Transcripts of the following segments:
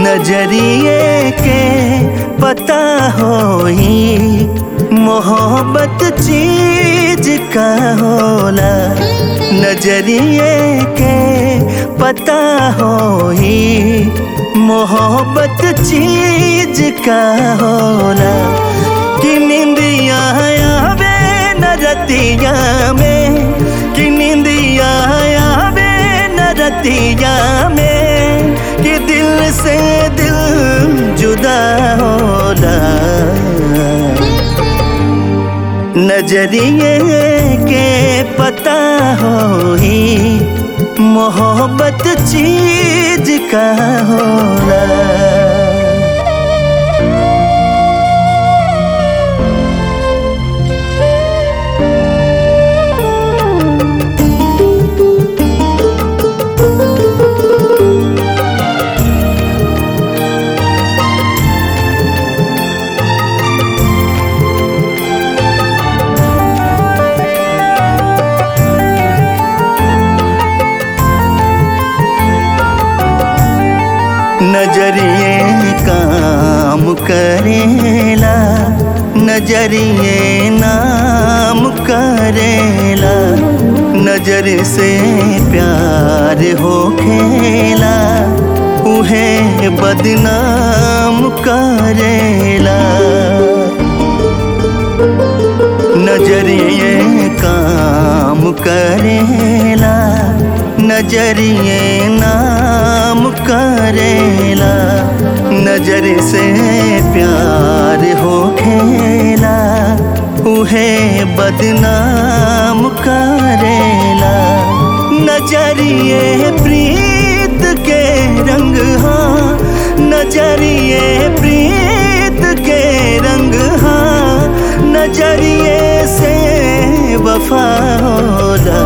नजरिए के पता होई मोहब्बत चीज का होला नजरिए के पता होई मोहब्बत चीज का होला कि निंदिया आवे न रतिया में कि निंदिया आवे न रतिया में कि दिल से दिल जुदा होला नजरिए के पता होई मोहब्बत चीज का होला नजरिए काम करेला नजरिए नाम करेला नजर से प्यार हो खेला उहे बदनाम करेला नजरिए काम करेला नजरिए नाम करेला नजर से प्यार हो खेला उहे बदनाम करेला नजरिए प्रीत के रंग हाँ नजरिए प्रीत के रंग हाँ नजरिए से वफा होला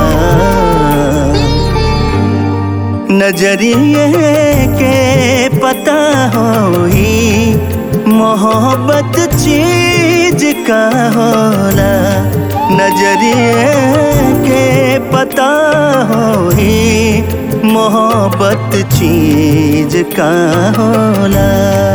नजरिए के पता होई मोहब्बत चीज का होला नजरिए के पता होई मोहब्बत चीज का होला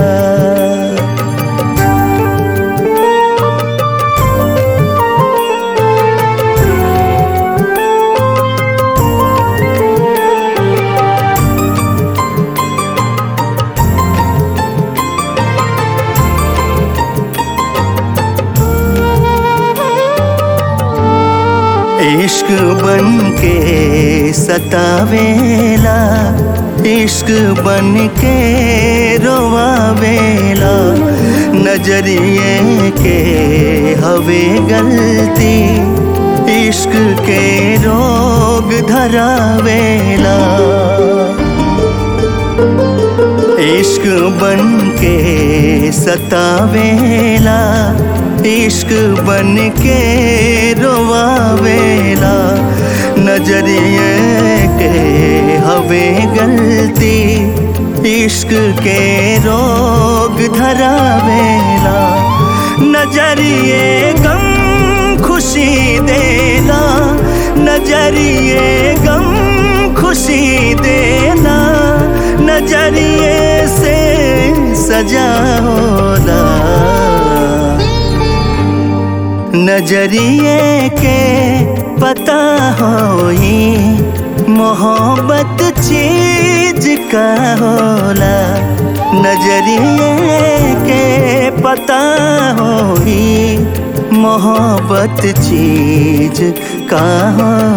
इश्क बन के सतावेला इश्क बन के रोवावेला नजरिए के हवे गलती इश्क के रोग धरावेला इश्क बन के सतावेला इश्क बन के रोवावेला नजरिए के हवे गलती इश्क के रोग धरावेला नजरिए गम खुशी देला नजरिए गम खुशी देला नजरिए से सजा होला नजरिए के पता होई मोहब्बत चीज का होला नजरिए के पता होई मोहब्बत चीज का होला